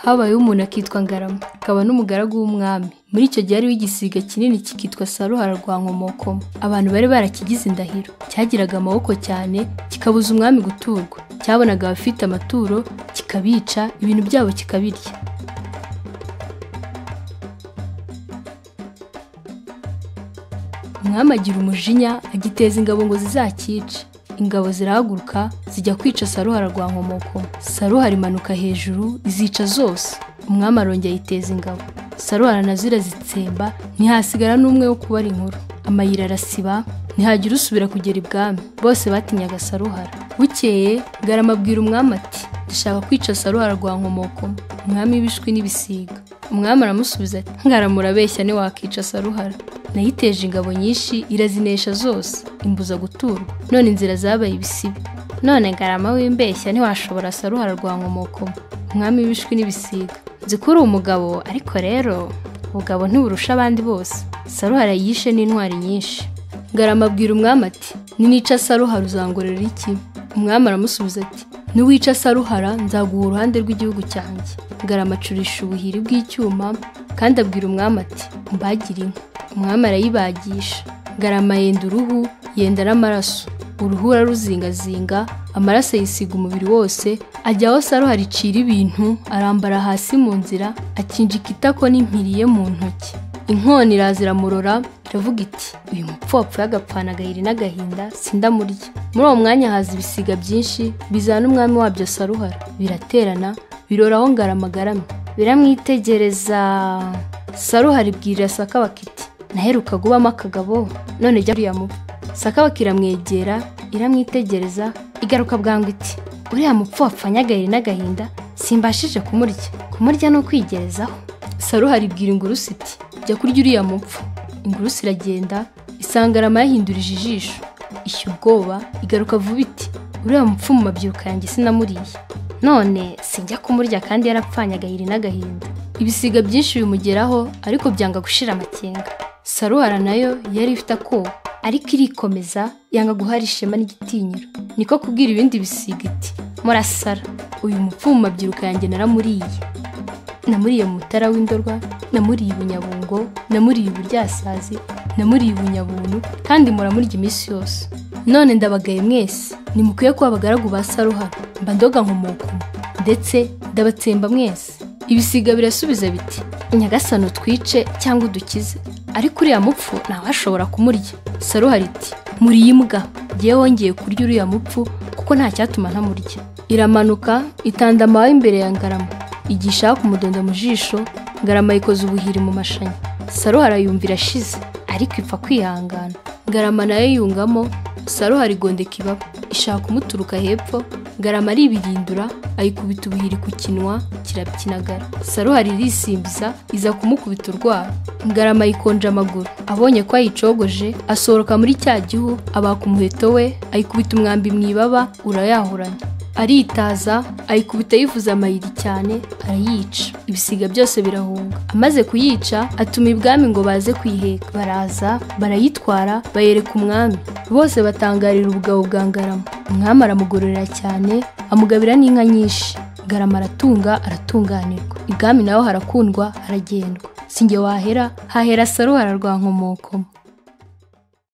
habayeho umuntu akitwa Ngarama akaba n'umugaragu w'umwami muri icyo gihe hariho igisiga kinini kikitwa Saruhara rwa Nkomokomo abantu bari barakigize indahiro cyagiraga amaboko cyane kikabuza umwami guturwa cyabonaga abafite amaturo kikabica ibintu byabo kikabirya umwami agira umujinya agiteza ingabo ngo zizakice ingabo zirahaguruka zijya kwica saruhara rwa nkomokomo saruhara imanuka hejuru izica zose umwami arongera ayiteza ingabo saruhara nazo irazitsemba ntihasigara n'umwe wo kubara inkuru amayira arasiba ntihagira usubira kugera ibwami bose batinyaga saruhara bukeye garama abwira umwami ati dushaka kwica saruhara rwa nkomokomo umwami w'ibishwi n'ibisiga umwami aramusubiza ati ngarama urabeshya ntiwakica saruhara nayiteje ingabo nyinshi irazinesha zose imbuza guturwa none inzira zabaye ibisibi none ngarama w'imbeshya ntiwashobora saruhara rwa nkomokomo umwami w'ibishwi n'ibisiga nzi ko uri umugabo ariko rero ubugabo ntiburusha abandi bose saruhara yishe n'intwari nyinshi ngarama abwira umwami ati ninica saruhara uzangorera iki umwami aramusubiza ati niwica saruhara nzaguha uruhande rw'igihugu cyanjye ngarama acurisha ubuhiri bw'icyuma kandi abwira umwami ati mbagire inka umwami arayibagisha ngarama yenda uruhu yenda n'amaraso uruhu araruzingazinga amaraso ayisiga umubiri wose ajya aho saruhara icira ibintu arambara hasi mu nzira akinjika itako n'impiri ye mu ntoki inkoni iraza iramurora iravuga iti uyu mupfopfu y'agapfana agahiri n'agahinda sindamurya muri uwo mwanya haza ibisiga byinshi bizana umwami wabyo saruhara biraterana biroraho ngaramagaramye biramwitegereza saruhara ibwirira sakaba kiti naheruka gubamo akagabo none jya uriya mupfu sakabaka iramwegera iramwitegereza igaruka bwangu iti uriya mupfu wapfanye agahiri n'agahinda simbashije kumurya kumurya ni ukwigerezaho saruhara ibwira ingurusu iti jya kurya uriya mupfu ingurusu iragenda isanga arama yahindurije ijisho ishya ubwoba igaruka vuba iti uriya mupfu mu mabyiruka yanjye sinamuriye none sinjya kumurya kandi yarapfanye agahiri n'agahinda ibisiga byinshi bimugeraho ariko byanga gushira amakenga saruhara nayo yari ifite akoba ariko irikomeza yanga guhara ishema n'igitinyiro niko kubwira ibindi bisiga iti murasara uyu mupfu mu mabyiruka yanjye naramuriye namuriye mu mutara w'indorwa namuriye i bunyabungo namuriye iburyasazi namuriye i bunyabuntu kandi muramurya iminsi yose none ndabagaye mwese nimukwiye kuba abagaragu ba saruhara mba ndoga nkomokomo ndetse ndabatsemba mwese ibisiga birasubiza biti nyagasani utwice cyangwa udukize ariko uriya mupfu ntawashobora kumurya saruhara iti muriye imbwa ngewe wongeye kurya uriya mupfu kuko nta cyatuma ntamurya iramanuka itanda amahwa imbere ya ngarama igisha kumudonda mu jisho ngarama yikoza ubuhiri mu mashanya saruhara yumva irashize ariko ipfa kwihangana ngarama nayo yungamo saruhara igondeka ibaba ishaka kumuturuka hepfo ngarama aribirindura ayikubita ubuhiri ku kinwa kirabyinagara saruhara irisimbiza iza kumukubita urwara ngarama yikonja amaguru abonye ko ayicogoje asohoka muri cya gihu abaka umuheto we ayikubita umwambi mu ibaba urayahuranya aritaza ayikubita yivuza amayiri cyane arayica ibisiga byose birahunga amaze kuyica atuma ibwami ngo baze kuyiheka baraza barayitwara bayereka umwami bose batangarira ubugabo bwa ngarama umwami aramugororera cyane amugabira n'inka nyinshi ngarama aratunga aratunganirwa ibwami naho harakundwa haragendwa singe wahera hahera saruhara rwa nkomokomo